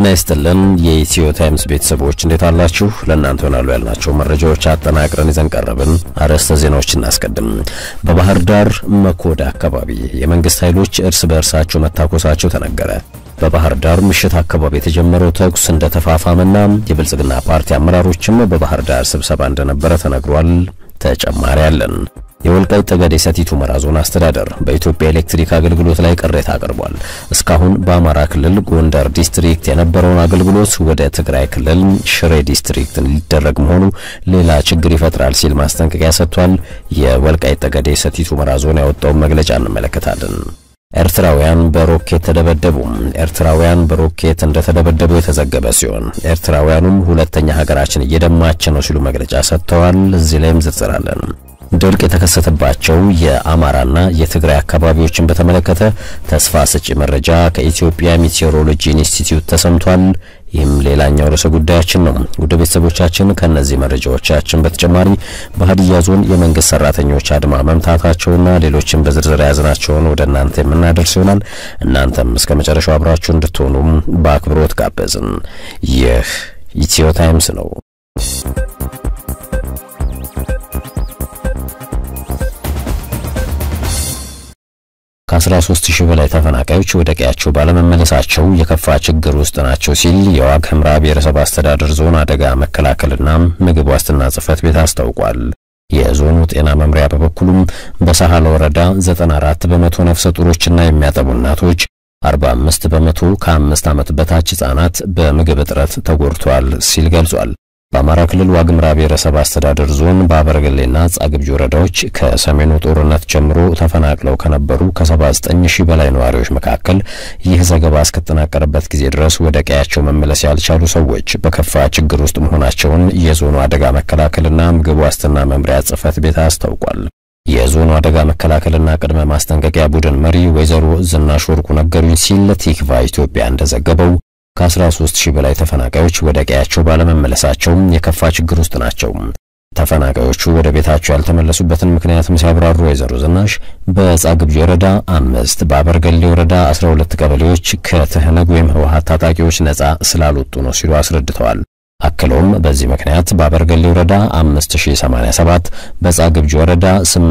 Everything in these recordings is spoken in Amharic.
ጤና ይስጥልን የኢትዮ ታይምስ ቤተሰቦች እንዴት አላችሁ? ለእናንተ ይሆናሉ ያልናቸው መረጃዎች አጠናቅረን ይዘን ቀረብን። አርዕስተ ዜናዎች እናስቀድም። በባህር ዳር መኮዳ አካባቢ የመንግስት ኃይሎች እርስ በእርሳቸው መታኮሳቸው ተነገረ። በባህር ዳር ምሽት አካባቢ የተጀመረው ተኩስ እንደተፋፋመና የብልጽግና ፓርቲ አመራሮችም በባህር ዳር ስብሰባ እንደነበረ ተነግሯል። ተጨማሪ አለን። የወልቃይት ጠገዴ ሰቲት ሁመራ ዞን አስተዳደር በኢትዮጵያ ኤሌክትሪክ አገልግሎት ላይ ቅሬታ አቅርቧል። እስካሁን በአማራ ክልል ጎንደር ዲስትሪክት የነበረውን አገልግሎት ወደ ትግራይ ክልል ሽሬ ዲስትሪክት ሊደረግ መሆኑ ሌላ ችግር ይፈጥራል ሲል ማስጠንቀቂያ ሰጥቷል። የወልቃይት ጠገዴ ሰቲት ሁመራ ዞን ያወጣውን መግለጫ እንመለከታለን። ኤርትራውያን በሮኬት ተደበደቡ። ኤርትራውያን በሮኬት እንደተደበደቡ የተዘገበ ሲሆን ኤርትራውያኑም ሁለተኛ ሀገራችን እየደማች ነው ሲሉ መግለጫ ሰጥተዋል። እዚህ ላይም ዝርዝር አለን። ድርቅ የተከሰተባቸው የአማራና የትግራይ አካባቢዎችን በተመለከተ ተስፋ ሰጪ መረጃ ከኢትዮጵያ ሚቴዎሮሎጂ ኢንስቲትዩት ተሰምቷል። ይህም ሌላኛው ርዕሰ ጉዳያችን ነው። ውድ ቤተሰቦቻችን ከእነዚህ መረጃዎቻችን በተጨማሪ በሀዲያ ዞን የመንግስት ሰራተኞች አድማ መምታታቸውና ሌሎችን በዝርዝር የያዝናቸውን ወደ እናንተ የምናደርስ ይሆናል። እናንተም እስከ መጨረሻው አብራችሁ እንድትሆኑም በአክብሮት ጋበዝን። ይህ ኢትዮ ታይምስ ነው። ከ13 ሺህ በላይ ተፈናቃዮች ወደ ቀያቸው ባለመመለሳቸው የከፋ ችግር ውስጥ ናቸው ሲል የዋግ ኽምራ ብሔረሰብ አስተዳደር ዞን አደጋ መከላከልና ምግብ ዋስትና ጽሕፈት ቤት አስታውቋል። የዞኑ ጤና መምሪያ በበኩሉም በሳህላ ወረዳ 94 በመቶ ነፍሰ ጡሮችና የሚያጠቡ እናቶች 45 በመቶ ከአምስት ዓመት በታች ሕፃናት በምግብ እጥረት ተጎድቷል ሲል ገልጿል። በአማራ ክልል ዋግምራ ብሔረሰብ አስተዳደር ዞን በአበረገሌና ጻግብጅ ወረዳዎች ከሰሜኑ ጦርነት ጀምሮ ተፈናቅለው ከነበሩ ከ79 ሺህ በላይ ነዋሪዎች መካከል ይህ ዘገባ እስከተጠናቀረበት ጊዜ ድረስ ወደ ቀያቸው መመለስ ያልቻሉ ሰዎች በከፋ ችግር ውስጥ መሆናቸውን የዞኑ አደጋ መከላከልና ምግብ ዋስትና መምሪያ ጽሕፈት ቤት አስታውቋል። የዞኑ አደጋ መከላከልና ቅድመ ማስጠንቀቂያ ቡድን መሪ ወይዘሮ ዝናሽ ወርቁ ነገሩኝ ሲል ቲክቫ ኢትዮጵያ እንደዘገበው ከ13 ሺህ በላይ ተፈናቃዮች ወደ ቀያቸው ባለመመለሳቸው የከፋ ችግር ውስጥ ናቸው። ተፈናቃዮቹ ወደ ቤታቸው ያልተመለሱበትን ምክንያትም ሲያብራሩ ወይዘሮ ዝናሽ በጻግብጅ ወረዳ አምስት በአበርገሌ ወረዳ 12 ቀበሌዎች ከትህነግ ወይም ህወሓት ታጣቂዎች ነጻ ስላልወጡ ነው ሲሉ አስረድተዋል። አክለውም በዚህ ምክንያት በአበርገሌ ወረዳ 5087 በጻግብጅ ወረዳ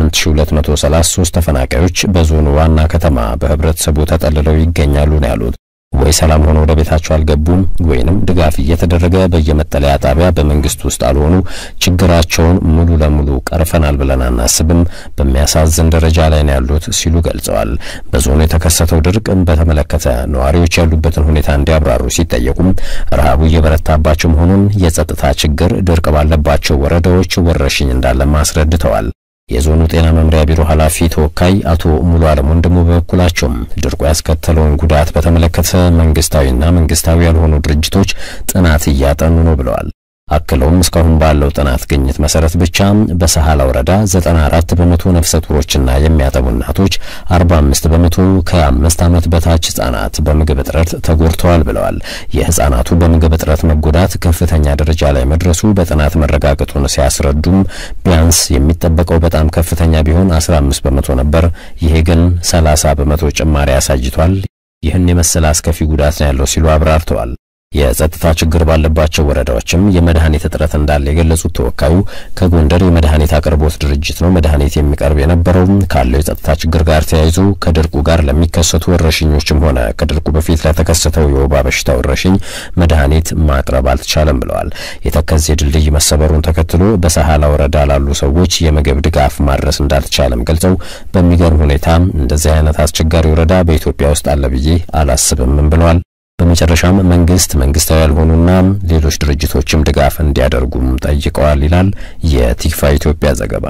8233 ተፈናቃዮች በዞኑ ዋና ከተማ በህብረተሰቡ ተጠልለው ይገኛሉ ነው ያሉት። ወይ ሰላም ሆኖ ወደ ቤታቸው አልገቡም ወይንም ድጋፍ እየተደረገ በየመጠለያ ጣቢያ በመንግስት ውስጥ አልሆኑ ችግራቸውን ሙሉ ለሙሉ ቀርፈናል ብለን አናስብም፣ በሚያሳዝን ደረጃ ላይ ነው ያሉት ሲሉ ገልጸዋል። በዞኑ የተከሰተው ድርቅን በተመለከተ ነዋሪዎች ያሉበትን ሁኔታ እንዲያብራሩ ሲጠየቁም ረሃቡ እየበረታባቸው መሆኑን፣ የጸጥታ ችግር፣ ድርቅ ባለባቸው ወረዳዎች ወረርሽኝ እንዳለም አስረድተዋል። የዞኑ ጤና መምሪያ ቢሮ ኃላፊ ተወካይ አቶ ሙሉ አለም ወንድሙ በበኩላቸውም ድርቁ ያስከተለውን ጉዳት በተመለከተ መንግስታዊና መንግስታዊ ያልሆኑ ድርጅቶች ጥናት እያጠኑ ነው ብለዋል። አክለውም እስካሁን ባለው ጥናት ግኝት መሰረት ብቻ በሰሃላ ወረዳ 94 በመቶ ነፍሰ ጡሮችና የሚያጠቡ እናቶች፣ 45 በመቶ ከአምስት ዓመት በታች ህጻናት በምግብ እጥረት ተጎድተዋል ብለዋል። የህጻናቱ በምግብ እጥረት መጎዳት ከፍተኛ ደረጃ ላይ መድረሱ በጥናት መረጋገጡን ሲያስረዱም ቢያንስ የሚጠበቀው በጣም ከፍተኛ ቢሆን 15 በመቶ ነበር። ይሄ ግን 30 በመቶ ጭማሪ አሳይቷል። ይህን የመሰለ አስከፊ ጉዳት ነው ያለው ሲሉ አብራርተዋል። የጸጥታ ችግር ባለባቸው ወረዳዎችም የመድኃኒት እጥረት እንዳለ የገለጹት ተወካዩ ከጎንደር የመድኃኒት አቅርቦት ድርጅት ነው መድኃኒት የሚቀርብ የነበረው ካለው የጸጥታ ችግር ጋር ተያይዞ ከድርቁ ጋር ለሚከሰቱ ወረርሽኞችም ሆነ ከድርቁ በፊት ለተከሰተው የወባ በሽታ ወረርሽኝ መድኃኒት ማቅረብ አልተቻለም ብለዋል። የተከዜ ድልድይ መሰበሩን ተከትሎ በሰሃላ ወረዳ ላሉ ሰዎች የምግብ ድጋፍ ማድረስ እንዳልተቻለም ገልጸው በሚገርም ሁኔታ እንደዚህ አይነት አስቸጋሪ ወረዳ በኢትዮጵያ ውስጥ አለ ብዬ አላስብም ብለዋል። በመጨረሻም መንግስት መንግስታዊ ያልሆኑና ሌሎች ድርጅቶችም ድጋፍ እንዲያደርጉም ጠይቀዋል ይላል የቲክፋ ኢትዮጵያ ዘገባ።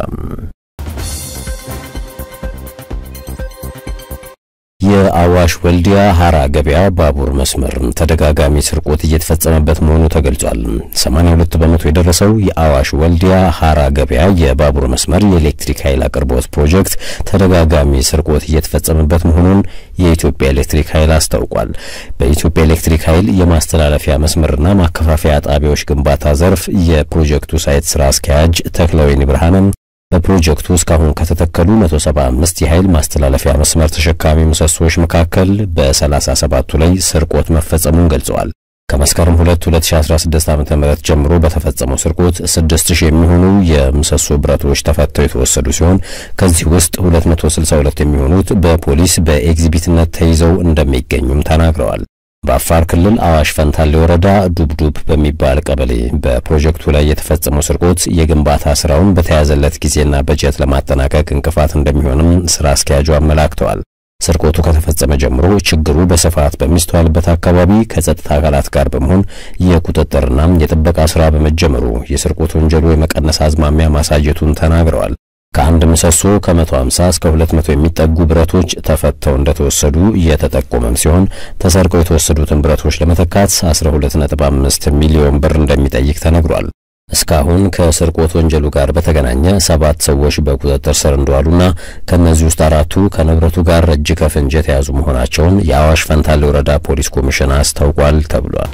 የአዋሽ ወልዲያ ሀራ ገበያ ባቡር መስመር ተደጋጋሚ ስርቆት እየተፈጸመበት መሆኑ ተገልጿል። 82 በመቶ የደረሰው የአዋሽ ወልዲያ ሀራ ገበያ የባቡር መስመር የኤሌክትሪክ ኃይል አቅርቦት ፕሮጀክት ተደጋጋሚ ስርቆት እየተፈጸመበት መሆኑን የኢትዮጵያ ኤሌክትሪክ ኃይል አስታውቋል። በኢትዮጵያ ኤሌክትሪክ ኃይል የማስተላለፊያ መስመርና ማከፋፈያ ጣቢያዎች ግንባታ ዘርፍ የፕሮጀክቱ ሳይት ስራ አስኪያጅ ተክለወይኒ ብርሃንን በፕሮጀክቱ እስካሁን ከተተከሉ 175 የኃይል ማስተላለፊያ መስመር ተሸካሚ ምሰሶዎች መካከል በ37ቱ ላይ ስርቆት መፈጸሙን ገልጸዋል። ከመስከረም 2 2016 ዓ.ም ጀምሮ በተፈጸመው ስርቆት 6000 የሚሆኑ የምሰሶ ብረቶች ተፈተው የተወሰዱ ሲሆን ከዚህ ውስጥ 262 የሚሆኑት በፖሊስ በኤግዚቢትነት ተይዘው እንደሚገኙም ተናግረዋል። በአፋር ክልል አዋሽ ፈንታሌ ወረዳ ዱብዱብ በሚባል ቀበሌ በፕሮጀክቱ ላይ የተፈጸመው ስርቆት የግንባታ ስራውን በተያዘለት ጊዜና በጀት ለማጠናቀቅ እንቅፋት እንደሚሆንም ስራ አስኪያጁ አመላክተዋል። ስርቆቱ ከተፈጸመ ጀምሮ ችግሩ በስፋት በሚስተዋልበት አካባቢ ከጸጥታ አካላት ጋር በመሆን የቁጥጥርና የጥበቃ ስራ በመጀመሩ የስርቆት ወንጀሉ የመቀነስ አዝማሚያ ማሳየቱን ተናግረዋል። ከአንድ ምሰሶ ከ150 እስከ 200 የሚጠጉ ብረቶች ተፈተው እንደተወሰዱ እየተጠቆመም ሲሆን ተሰርቀው የተወሰዱትን ብረቶች ለመተካት 12.5 ሚሊዮን ብር እንደሚጠይቅ ተነግሯል። እስካሁን ከስርቆት ወንጀሉ ጋር በተገናኘ ሰባት ሰዎች በቁጥጥር ስር እንደዋሉና ከእነዚህ ውስጥ አራቱ ከንብረቱ ጋር እጅ ከፍንጅ የተያዙ መሆናቸውን የአዋሽ ፈንታሌ ወረዳ ፖሊስ ኮሚሽን አስታውቋል ተብሏል።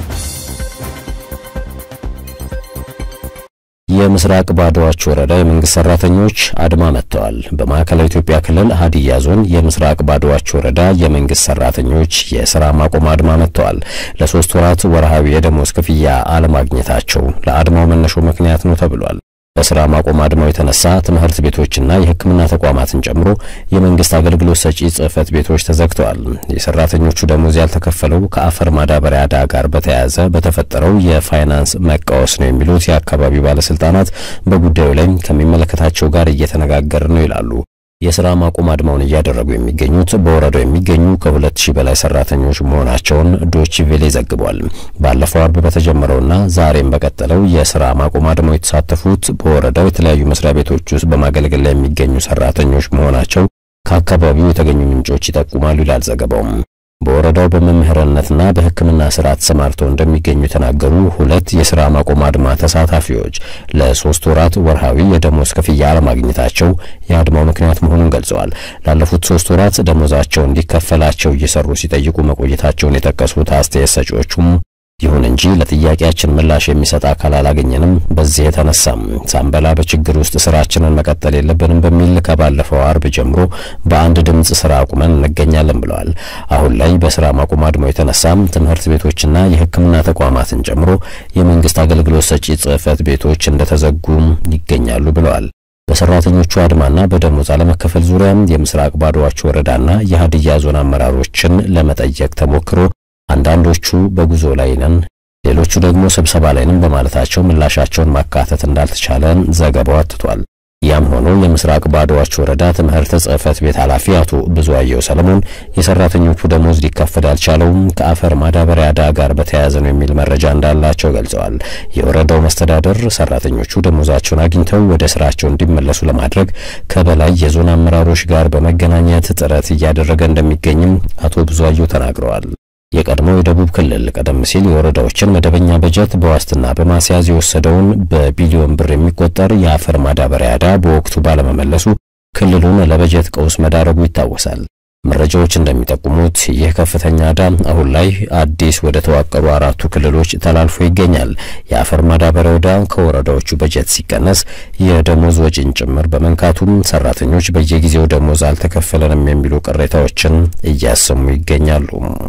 የምስራቅ ባዶዋች ወረዳ የመንግስት ሰራተኞች አድማ መጥተዋል። በማዕከላዊ ኢትዮጵያ ክልል ሀዲያ ዞን የምስራቅ ባዶዋች ወረዳ የመንግስት ሰራተኞች የስራ ማቆም አድማ መጥተዋል። ለሶስት ወራት ወርሃዊ የደሞዝ ክፍያ አለማግኘታቸው ለአድማው መነሾ ምክንያት ነው ተብሏል። በስራ ማቆም አድማው የተነሳ ትምህርት ቤቶችና የሕክምና ተቋማትን ጨምሮ የመንግስት አገልግሎት ሰጪ ጽህፈት ቤቶች ተዘግተዋል። የሰራተኞቹ ደሞዝ ያልተከፈለው ከአፈር ማዳበሪያ ዕዳ ጋር በተያያዘ በተፈጠረው የፋይናንስ መቃወስ ነው የሚሉት የአካባቢው ባለስልጣናት በጉዳዩ ላይ ከሚመለከታቸው ጋር እየተነጋገር ነው ይላሉ። የስራ ማቆም አድማውን እያደረጉ የሚገኙት በወረዳው የሚገኙ ከሁለት ሺህ በላይ ሰራተኞች መሆናቸውን ዶች ቬሌ ዘግቧል። ባለፈው አርብ በተጀመረውና ዛሬም በቀጠለው የስራ ማቆም አድማው የተሳተፉት በወረዳው የተለያዩ መስሪያ ቤቶች ውስጥ በማገልገል ላይ የሚገኙ ሰራተኞች መሆናቸው ከአካባቢው የተገኙ ምንጮች ይጠቁማሉ ይላል ዘገባውም። በወረዳው በመምህርነትና በሕክምና ስራ ተሰማርተው እንደሚገኙ የተናገሩ ሁለት የስራ ማቆም አድማ ተሳታፊዎች ለሶስት ወራት ወርሃዊ የደሞዝ ክፍያ አለማግኘታቸው የአድማው ምክንያት መሆኑን ገልጸዋል። ላለፉት ሶስት ወራት ደሞዛቸው እንዲከፈላቸው እየሰሩ ሲጠይቁ መቆየታቸውን የጠቀሱት አስተያየት ሰጪዎቹም ይሁን እንጂ ለጥያቄያችን ምላሽ የሚሰጥ አካል አላገኘንም። በዚህ የተነሳም ሳንበላ በችግር ውስጥ ስራችንን መቀጠል የለብንም በሚል ከባለፈው አርብ ጀምሮ በአንድ ድምፅ ስራ አቁመን እንገኛለን ብለዋል። አሁን ላይ በስራ ማቆም አድማው የተነሳም ትምህርት ቤቶችና የሕክምና ተቋማትን ጨምሮ የመንግስት አገልግሎት ሰጪ ጽህፈት ቤቶች እንደተዘጉም ይገኛሉ ብለዋል። በሰራተኞቹ አድማና በደሞዝ አለመከፈል ዙሪያ የምስራቅ ባዶዋች ወረዳና የሀዲያ ዞን አመራሮችን ለመጠየቅ ተሞክሮ አንዳንዶቹ በጉዞ ላይ ነን፣ ሌሎቹ ደግሞ ስብሰባ ላይ ነን በማለታቸው ምላሻቸውን ማካተት እንዳልተቻለ ዘገባው አትቷል። ያም ሆኖ የምስራቅ ባዶዋች ወረዳ ትምህርት ጽህፈት ቤት ኃላፊ አቶ ብዙአየሁ ሰለሞን የሰራተኞቹ ደሞዝ ሊከፈል ያልቻለውም ከአፈር ማዳበሪያ ዕዳ ጋር በተያያዘ ነው የሚል መረጃ እንዳላቸው ገልጸዋል። የወረዳው መስተዳደር ሰራተኞቹ ደሞዛቸውን አግኝተው ወደ ስራቸው እንዲመለሱ ለማድረግ ከበላይ የዞን አመራሮች ጋር በመገናኘት ጥረት እያደረገ እንደሚገኝም አቶ ብዙአየሁ ተናግረዋል። የቀድሞው የደቡብ ክልል ቀደም ሲል የወረዳዎችን መደበኛ በጀት በዋስትና በማስያዝ የወሰደውን በቢሊዮን ብር የሚቆጠር የአፈር ማዳበሪያ ዕዳ በወቅቱ ባለመመለሱ ክልሉን ለበጀት ቀውስ መዳረጉ ይታወሳል። መረጃዎች እንደሚጠቁሙት ይህ ከፍተኛ ዕዳ አሁን ላይ አዲስ ወደ ተዋቀሩ አራቱ ክልሎች ተላልፎ ይገኛል። የአፈር ማዳበሪያ ዕዳ ከወረዳዎቹ በጀት ሲቀነስ የደሞዝ ወጪን ጭምር በመንካቱም ሰራተኞች በየጊዜው ደሞዝ አልተከፈለንም የሚሉ ቅሬታዎችን እያሰሙ ይገኛሉ።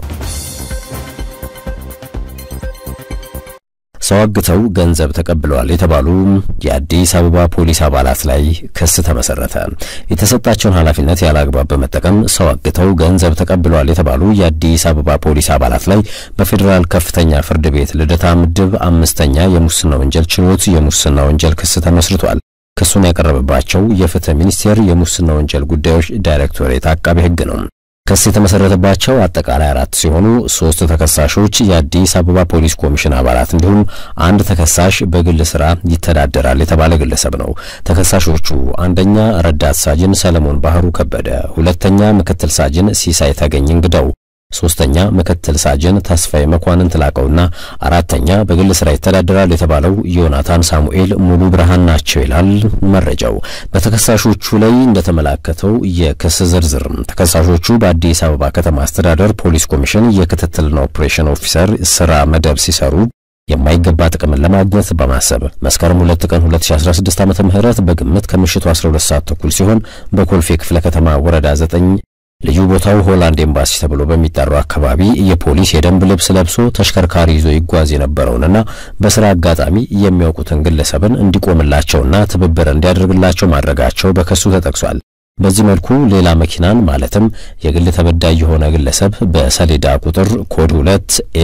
ሰው አግተው ገንዘብ ተቀብለዋል የተባሉ የአዲስ አበባ ፖሊስ አባላት ላይ ክስ ተመሰረተ። የተሰጣቸውን ኃላፊነት ያለ አግባብ በመጠቀም ሰው አግተው ገንዘብ ተቀብለዋል የተባሉ የአዲስ አበባ ፖሊስ አባላት ላይ በፌዴራል ከፍተኛ ፍርድ ቤት ልደታ ምድብ አምስተኛ የሙስና ወንጀል ችሎት የሙስና ወንጀል ክስ ተመስርቷል። ክሱን ያቀረበባቸው የፍትህ ሚኒስቴር የሙስና ወንጀል ጉዳዮች ዳይሬክቶሬት አቃቤ ሕግ ነው። ክስ የተመሰረተባቸው አጠቃላይ አራት ሲሆኑ ሶስት ተከሳሾች የአዲስ አበባ ፖሊስ ኮሚሽን አባላት እንዲሁም አንድ ተከሳሽ በግል ስራ ይተዳደራል የተባለ ግለሰብ ነው። ተከሳሾቹ አንደኛ ረዳት ሳጅን ሰለሞን ባህሩ ከበደ፣ ሁለተኛ ምክትል ሳጅን ሲሳይ ተገኝ እንግዳው ሶስተኛ ምክትል ሳጅን ተስፋዬ መኳንንት ላቀውና አራተኛ በግል ስራ ይተዳደራል የተባለው ዮናታን ሳሙኤል ሙሉ ብርሃን ናቸው ይላል መረጃው። በተከሳሾቹ ላይ እንደተመላከተው የክስ ዝርዝር ተከሳሾቹ በአዲስ አበባ ከተማ አስተዳደር ፖሊስ ኮሚሽን የክትትልና ኦፕሬሽን ኦፊሰር ስራ መደብ ሲሰሩ የማይገባ ጥቅምን ለማግኘት በማሰብ መስከረም 2 ቀን 2016 ዓ.ም በግምት ከምሽቱ 12 ሰዓት ተኩል ሲሆን በኮልፌ ክፍለ ከተማ ወረዳ 9 ልዩ ቦታው ሆላንድ ኤምባሲ ተብሎ በሚጠራው አካባቢ የፖሊስ የደንብ ልብስ ለብሶ ተሽከርካሪ ይዞ ይጓዝ የነበረውንና በስራ አጋጣሚ የሚያውቁትን ግለሰብን እንዲቆምላቸውና ትብብር እንዲያደርግላቸው ማድረጋቸው በክሱ ተጠቅሷል። በዚህ መልኩ ሌላ መኪናን ማለትም የግል ተበዳይ የሆነ ግለሰብ በሰሌዳ ቁጥር ኮድ 2 ኤ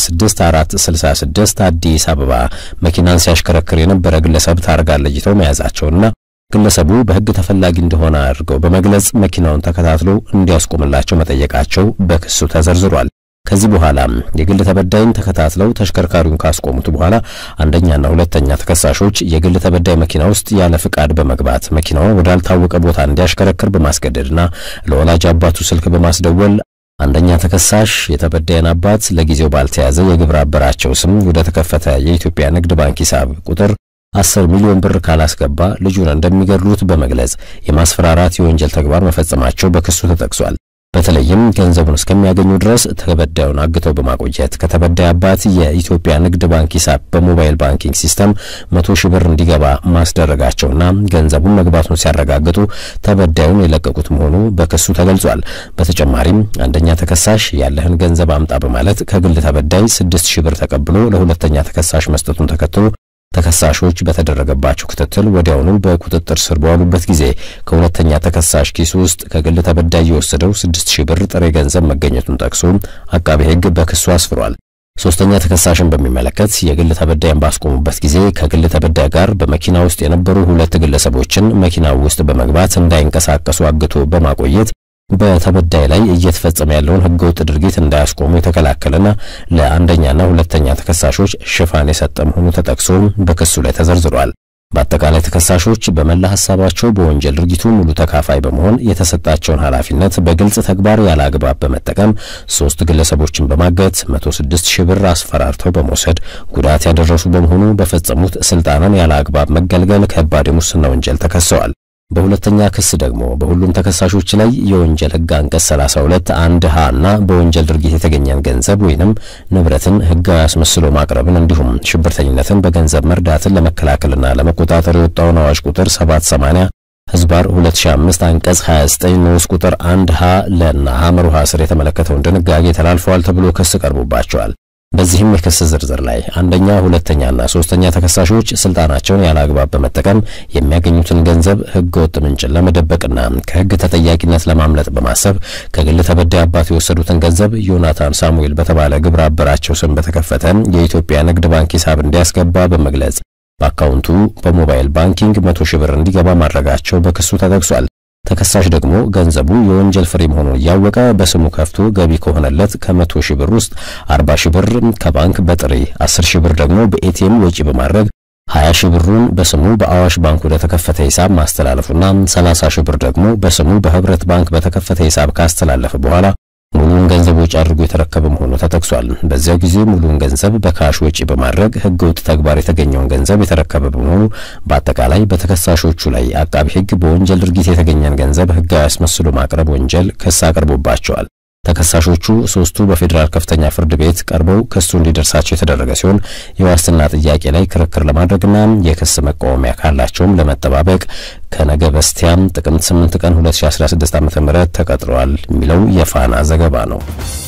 36466 አዲስ አበባ መኪናን ሲያሽከረክር የነበረ ግለሰብ ታርጋ ለይተው መያዛቸውና ግለሰቡ በሕግ ተፈላጊ እንደሆነ አድርገው በመግለጽ መኪናውን ተከታትሎ እንዲያስቆምላቸው መጠየቃቸው በክሱ ተዘርዝሯል። ከዚህ በኋላ የግል ተበዳይን ተከታትለው ተሽከርካሪውን ካስቆሙት በኋላ አንደኛና ሁለተኛ ተከሳሾች የግል ተበዳይ መኪና ውስጥ ያለ ፍቃድ በመግባት መኪናውን ወዳልታወቀ ቦታ እንዲያሽከረክር በማስገደድና ለወላጅ አባቱ ስልክ በማስደወል አንደኛ ተከሳሽ የተበዳይን አባት ለጊዜው ባልተያዘ የግብረ አበራቸው ስም ወደ ተከፈተ የኢትዮጵያ ንግድ ባንክ ሂሳብ ቁጥር አስር ሚሊዮን ብር ካላስገባ ልጁን እንደሚገድሉት በመግለጽ የማስፈራራት የወንጀል ተግባር መፈጸማቸው በክሱ ተጠቅሷል። በተለይም ገንዘቡን እስከሚያገኙ ድረስ ተበዳዩን አግተው በማቆየት ከተበዳይ አባት የኢትዮጵያ ንግድ ባንክ ሂሳብ በሞባይል ባንኪንግ ሲስተም መቶ ሺህ ብር እንዲገባ ማስደረጋቸውና ገንዘቡን መግባቱን ሲያረጋግጡ ተበዳዩን የለቀቁት መሆኑ በክሱ ተገልጿል። በተጨማሪም አንደኛ ተከሳሽ ያለህን ገንዘብ አምጣ በማለት ከግል ተበዳይ ስድስት ሺህ ብር ተቀብሎ ለሁለተኛ ተከሳሽ መስጠቱን ተከትሎ ተከሳሾች በተደረገባቸው ክትትል ወዲያውኑ በቁጥጥር ስር በዋሉበት ጊዜ ከሁለተኛ ተከሳሽ ኪስ ውስጥ ከግል ተበዳይ የወሰደው ስድስት ሺህ ብር ጥሬ ገንዘብ መገኘቱን ጠቅሶ አቃቤ ሕግ በክሱ አስፍሯል። ሶስተኛ ተከሳሽን በሚመለከት የግል ተበዳይን ባስቆሙበት ጊዜ ከግል ተበዳይ ጋር በመኪና ውስጥ የነበሩ ሁለት ግለሰቦችን መኪናው ውስጥ በመግባት እንዳይንቀሳቀሱ አግቶ በማቆየት በተበዳይ ላይ እየተፈጸመ ያለውን ሕገወጥ ድርጊት እንዳያስቆሙ የተከላከለና ለአንደኛና ሁለተኛ ተከሳሾች ሽፋን የሰጠ መሆኑ ተጠቅሶ በክሱ ላይ ተዘርዝሯል። በአጠቃላይ ተከሳሾች በመላ ሀሳባቸው በወንጀል ድርጊቱ ሙሉ ተካፋይ በመሆን የተሰጣቸውን ኃላፊነት በግልጽ ተግባር ያለ አግባብ በመጠቀም ሶስት ግለሰቦችን በማገት 106 ሺህ ብር አስፈራርተው በመውሰድ ጉዳት ያደረሱ በመሆኑ በፈጸሙት ስልጣንን ያለ አግባብ መገልገል ከባድ የሙስና ወንጀል ተከሰዋል። በሁለተኛ ክስ ደግሞ በሁሉም ተከሳሾች ላይ የወንጀል ሕግ አንቀጽ 32 አንድ ሀ እና በወንጀል ድርጊት የተገኘን ገንዘብ ወይንም ንብረትን ሕጋዊ አስመስሎ ማቅረብን እንዲሁም ሽብርተኝነትን በገንዘብ መርዳትን ለመከላከልና ለመቆጣጠር የወጣውን አዋጅ ቁጥር 780 ህዝባር 2005 አንቀጽ 29 ንዑስ ቁጥር 1 ሀ ለና ሐመር ውሃ ስር የተመለከተውን ድንጋጌ ተላልፈዋል ተብሎ ክስ ቀርቦባቸዋል። በዚህም የክስ ዝርዝር ላይ አንደኛ፣ ሁለተኛና ሶስተኛ ተከሳሾች ስልጣናቸውን ያለ አግባብ በመጠቀም የሚያገኙትን ገንዘብ ህገ ወጥ ምንጭን ለመደበቅና ከህግ ተጠያቂነት ለማምለጥ በማሰብ ከግል ተበዳይ አባት የወሰዱትን ገንዘብ ዮናታን ሳሙኤል በተባለ ግብረ አበራቸው ስም በተከፈተ የኢትዮጵያ ንግድ ባንክ ሂሳብ እንዲያስገባ በመግለጽ በአካውንቱ በሞባይል ባንኪንግ መቶ ሺህ ብር እንዲገባ ማድረጋቸው በክሱ ተጠቅሷል። ተከሳሽ ደግሞ ገንዘቡ የወንጀል ፍሬ መሆኑን እያወቀ በስሙ ከፍቶ ገቢ ከሆነለት ከመቶ ሺህ ብር ውስጥ አርባ ሺህ ብር ከባንክ በጥሬ አስር ሺህ ብር ደግሞ በኤቲኤም ወጪ በማድረግ ሀያ ሺህ ብሩን በስሙ በአዋሽ ባንክ ወደ ተከፈተ ሂሳብ ማስተላለፉና ሰላሳ ሺህ ብር ደግሞ በስሙ በህብረት ባንክ በተከፈተ ሂሳብ ካስተላለፈ በኋላ ሙሉውን ገንዘብ ወጪ አድርጎ የተረከበ መሆኑ ተጠቅሷል። በዚያው ጊዜ ሙሉውን ገንዘብ በካሽ ወጪ በማድረግ ህገወጥ ተግባር የተገኘውን ገንዘብ የተረከበ በመሆኑ በአጠቃላይ በተከሳሾቹ ላይ አቃቢ ህግ በወንጀል ድርጊት የተገኘን ገንዘብ ህጋዊ አስመስሎ ማቅረብ ወንጀል ክስ አቅርቦባቸዋል። ተከሳሾቹ ሶስቱ በፌዴራል ከፍተኛ ፍርድ ቤት ቀርበው ክሱ እንዲደርሳቸው የተደረገ ሲሆን የዋስትና ጥያቄ ላይ ክርክር ለማድረግና የክስ መቃወሚያ ካላቸውም ለመጠባበቅ ከነገ በስቲያም ጥቅምት 8 ቀን 2016 ዓ.ም ተቀጥረዋል የሚለው የፋና ዘገባ ነው።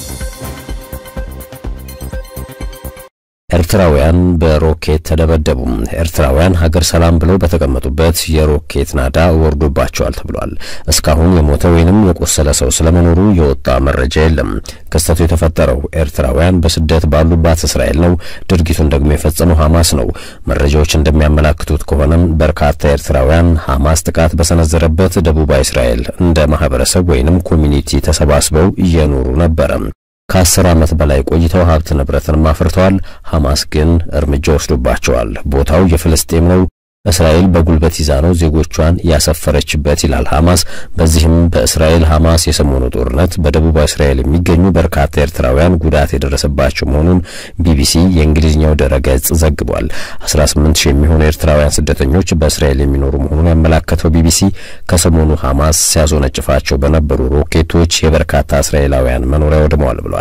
ኤርትራውያን በሮኬት ተደበደቡ። ኤርትራውያን ሀገር ሰላም ብለው በተቀመጡበት የሮኬት ናዳ ወርዶባቸዋል ተብሏል። እስካሁን የሞተ ወይንም የቆሰለ ሰው ስለመኖሩ የወጣ መረጃ የለም። ክስተቱ የተፈጠረው ኤርትራውያን በስደት ባሉባት እስራኤል ነው። ድርጊቱን ደግሞ የፈጸመው ሐማስ ነው። መረጃዎች እንደሚያመላክቱት ከሆነም በርካታ ኤርትራውያን ሐማስ ጥቃት በሰነዘረበት ደቡባዊ እስራኤል እንደ ማህበረሰብ ወይንም ኮሚኒቲ ተሰባስበው እየኖሩ ነበረ። ከአስር ዓመት በላይ ቆይተው ሀብት ንብረትን አፍርተዋል። ሐማስ ግን እርምጃ ወስዶባቸዋል። ቦታው የፍልስጤም ነው። እስራኤል በጉልበት ይዛ ነው ዜጎቿን ያሰፈረችበት ይላል ሐማስ። በዚህም በእስራኤል ሐማስ የሰሞኑ ጦርነት በደቡባዊ እስራኤል የሚገኙ በርካታ ኤርትራውያን ጉዳት የደረሰባቸው መሆኑን ቢቢሲ የእንግሊዝኛው ድረገጽ ዘግቧል። 18 ሺህ የሚሆኑ ኤርትራውያን ስደተኞች በእስራኤል የሚኖሩ መሆኑን ያመላከተው ቢቢሲ ከሰሞኑ ሐማስ ሲያዞነጭፋቸው በነበሩ ሮኬቶች የበርካታ እስራኤላውያን መኖሪያ ወድመዋል ብለዋል።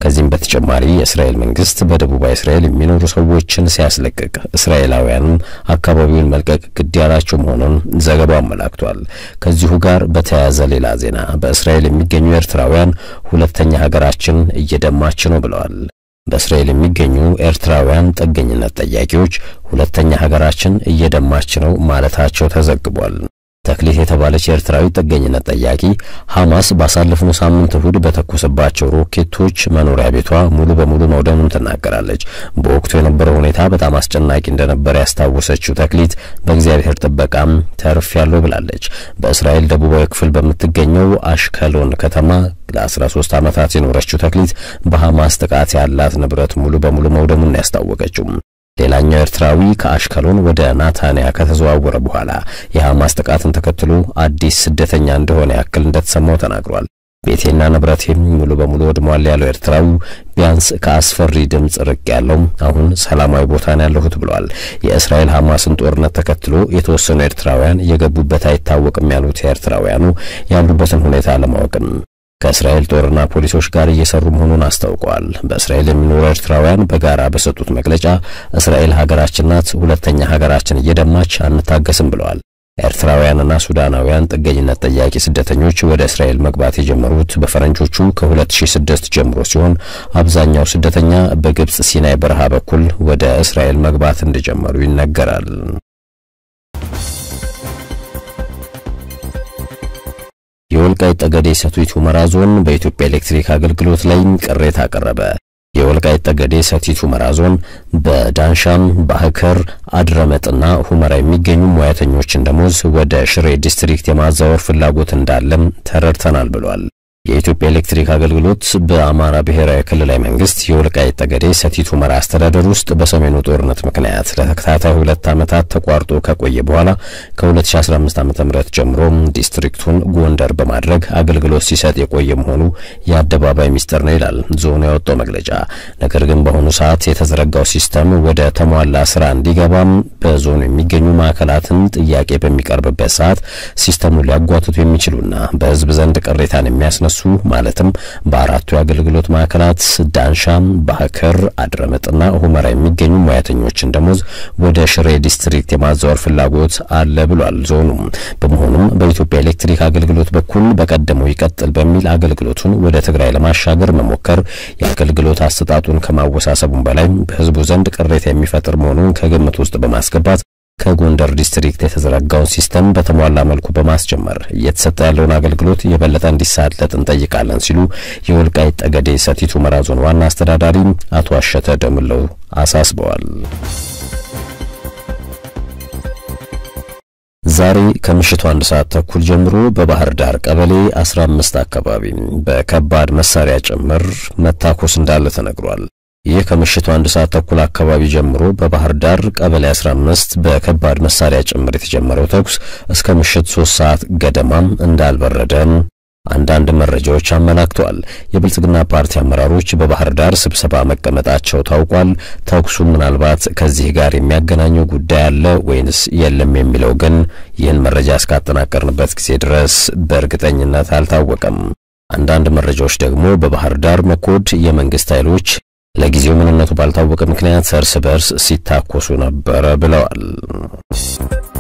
ከዚህም በተጨማሪ የእስራኤል መንግስት በደቡባዊ እስራኤል የሚኖሩ ሰዎችን ሲያስለቅቅ እስራኤላውያንም አካባቢውን መልቀቅ ግድ ያላቸው መሆኑን ዘገባው አመላክቷል። ከዚሁ ጋር በተያያዘ ሌላ ዜና በእስራኤል የሚገኙ ኤርትራውያን ሁለተኛ ሀገራችን እየደማች ነው ብለዋል። በእስራኤል የሚገኙ ኤርትራውያን ጥገኝነት ጠያቂዎች ሁለተኛ ሀገራችን እየደማች ነው ማለታቸው ተዘግቧል። ተክሊት የተባለች ኤርትራዊ ጥገኝነት ጠያቂ ሐማስ ባሳለፍነው ሳምንት እሁድ በተኮሰባቸው ሮኬቶች መኖሪያ ቤቷ ሙሉ በሙሉ መውደሙን ትናገራለች። በወቅቱ የነበረው ሁኔታ በጣም አስጨናቂ እንደነበር ያስታወሰችው ተክሊት በእግዚአብሔር ጥበቃም ተርፍ ያለው ብላለች። በእስራኤል ደቡባዊ ክፍል በምትገኘው አሽከሎን ከተማ ለ13 ዓመታት የኖረችው ተክሊት በሐማስ ጥቃት ያላት ንብረት ሙሉ በሙሉ መውደሙን ያስታወቀችው ሌላኛው ኤርትራዊ ከአሽከሎን ወደ ናታንያ ከተዘዋወረ በኋላ የሐማስ ጥቃትን ተከትሎ አዲስ ስደተኛ እንደሆነ ያክል እንደተሰማው ተናግሯል። ቤቴና ንብረቴም ሙሉ በሙሉ ወድሟል ያለው ኤርትራዊው ቢያንስ ከአስፈሪ ድምፅ ርቅ ያለው አሁን ሰላማዊ ቦታ ነው ያለሁት ብሏል። የእስራኤል ሐማስን ጦርነት ተከትሎ የተወሰኑ ኤርትራውያን የገቡበት አይታወቅም ያሉት ኤርትራውያኑ ያሉበትን ሁኔታ ለማወቅም ከእስራኤል ጦርና ፖሊሶች ጋር እየሰሩ መሆኑን አስታውቀዋል። በእስራኤል የሚኖሩ ኤርትራውያን በጋራ በሰጡት መግለጫ እስራኤል ሀገራችን ናት፣ ሁለተኛ ሀገራችን እየደማች አንታገስም ብለዋል። ኤርትራውያንና ሱዳናውያን ጥገኝነት ጠያቂ ስደተኞች ወደ እስራኤል መግባት የጀመሩት በፈረንጆቹ ከ2006 ጀምሮ ሲሆን አብዛኛው ስደተኛ በግብፅ ሲናይ በረሃ በኩል ወደ እስራኤል መግባት እንደጀመሩ ይነገራል። የወልቃይት ጠገዴ ሰቲት ሁመራ ዞን በኢትዮጵያ ኤሌክትሪክ አገልግሎት ላይ ቅሬታ አቀረበ። የወልቃይት ጠገዴ ሰቲት ሁመራ ዞን በዳንሻም ባህከር፣ አድረመጥና ሁመራ የሚገኙ ሙያተኞችን ደሞዝ ወደ ሽሬ ዲስትሪክት የማዛወር ፍላጎት እንዳለም ተረድተናል ብሏል። የኢትዮጵያ ኤሌክትሪክ አገልግሎት በአማራ ብሔራዊ ክልላዊ መንግስት የወልቃይት ጠገዴ ሰቲት ሁመራ አስተዳደር ውስጥ በሰሜኑ ጦርነት ምክንያት ለተከታታይ ሁለት ዓመታት ተቋርጦ ከቆየ በኋላ ከ2015 ዓ.ም ጀምሮ ዲስትሪክቱን ጎንደር በማድረግ አገልግሎት ሲሰጥ የቆየ መሆኑ የአደባባይ ሚስጥር ነው ይላል ዞኑ ያወጣው መግለጫ። ነገር ግን በአሁኑ ሰዓት የተዘረጋው ሲስተም ወደ ተሟላ ስራ እንዲገባም በዞኑ የሚገኙ ማዕከላትን ጥያቄ በሚቀርብበት ሰዓት ሲስተሙን ሊያጓትቱ የሚችሉና በህዝብ ዘንድ ቅሬታን የሚያስነሱ ማለትም በአራቱ የአገልግሎት ማዕከላት ዳንሻም፣ ባህከር፣ አድረመጥና ሁመራ የሚገኙ ሙያተኞችን ደሞዝ ወደ ሽሬ ዲስትሪክት የማዛወር ፍላጎት አለ ብሏል ዞኑ። በመሆኑም በኢትዮጵያ ኤሌክትሪክ አገልግሎት በኩል በቀደመው ይቀጥል በሚል አገልግሎቱን ወደ ትግራይ ለማሻገር መሞከር የአገልግሎት አሰጣጡን ከማወሳሰቡም በላይ በህዝቡ ዘንድ ቅሬታ የሚፈጥር መሆኑን ከግምት ውስጥ በማስገባት ከጎንደር ዲስትሪክት የተዘረጋውን ሲስተም በተሟላ መልኩ በማስጀመር እየተሰጠ ያለውን አገልግሎት የበለጠ እንዲሳለጥ እንጠይቃለን ሲሉ የወልቃይት ጠገዴ ሰቲት ሁመራ ዞን ዋና አስተዳዳሪ አቶ አሸተ ደምለው አሳስበዋል። ዛሬ ከምሽቱ አንድ ሰዓት ተኩል ጀምሮ በባህር ዳር ቀበሌ 15 አካባቢ በከባድ መሳሪያ ጭምር መታኮስ እንዳለ ተነግሯል። ይህ ከምሽቱ አንድ ሰዓት ተኩል አካባቢ ጀምሮ በባህር ዳር ቀበሌ 15 በከባድ መሳሪያ ጭምር የተጀመረው ተኩስ እስከ ምሽት 3 ሰዓት ገደማም እንዳልበረደ አንዳንድ መረጃዎች አመላክተዋል። የብልጽግና ፓርቲ አመራሮች በባህር ዳር ስብሰባ መቀመጣቸው ታውቋል። ተኩሱ ምናልባት ከዚህ ጋር የሚያገናኘው ጉዳይ አለ ወይንስ የለም የሚለው ግን ይህን መረጃ እስካጠናቀርንበት ጊዜ ድረስ በእርግጠኝነት አልታወቀም። አንዳንድ መረጃዎች ደግሞ በባህር ዳር መኮድ የመንግስት ኃይሎች ለጊዜው ምንነቱ ባልታወቀ ምክንያት እርስ በርስ ሲታኮሱ ነበረ ብለዋል።